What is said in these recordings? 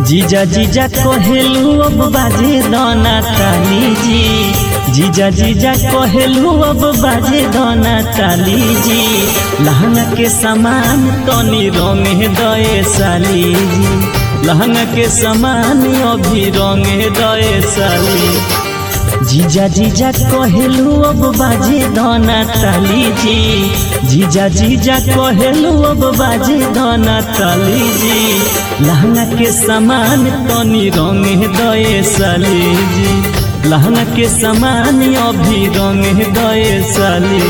जीजा जीजा कहेलू अब बाजे दाना ताली जी जीजा जीजा कहेलू अब बाजे दाना ताली जी लहंगा के सामान तनी रंग दए साली जी लहंगा के सामान अभी रंग दए साली जीजा जीजा कहेलू अब बाजे दाना ताली जी जीजा जीजा कहेलू अब बाजे दाना ताली जी लहंगा के सामान तनी रंग दए साली जी लहंगा के सामान अभी रंग दए साली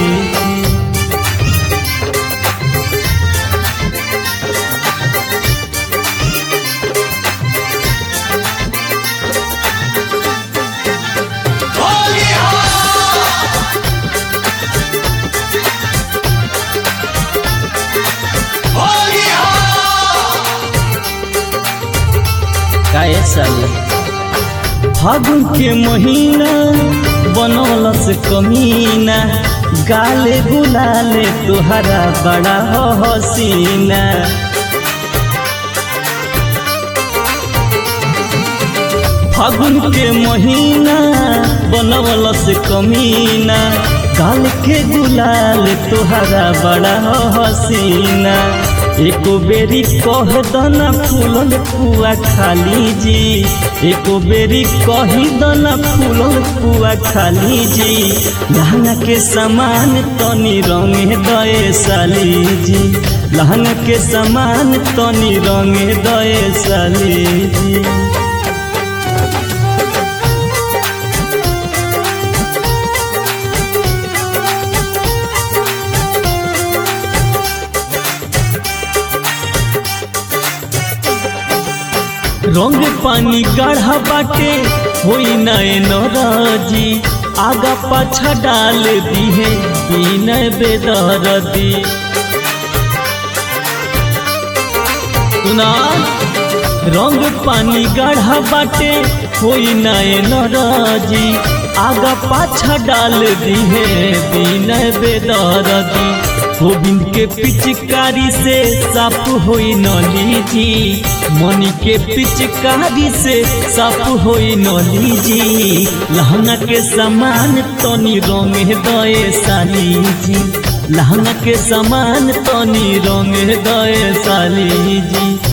काहे साल फागुन के महीना बनौलस कमीना गाले गुलाले तुहरा बड़ा हो हसीना फागुन के महीना बनौलस कमीना गाल के गुलाल तुहरा बड़ा हो हसीना एको बेरी कह दना फूलल पुआ खाली जी एको बेरी कही दना फूलल पुआ खाली जी लहंगा के सामान तनी रंग दए साली जी लहंगा के सामान तनी रंग दए साली जी रंग पानी गाढ़ा बाटे होई नए नरजी आगा पाछा डाल दी है बीन बेदरदी सुना रंग पानी गाढ़ा बाटे होई नए नरजी आगा पाछा डाल दी है बीन बेदरदी गोविंद के पिचकारी से साफ होई नली जी मनी के पिचकारी से साफ होई नली जी लहंगा के सामान तनी रंग दए साली जी लहंगा के सामान तनी रंग दए साली जी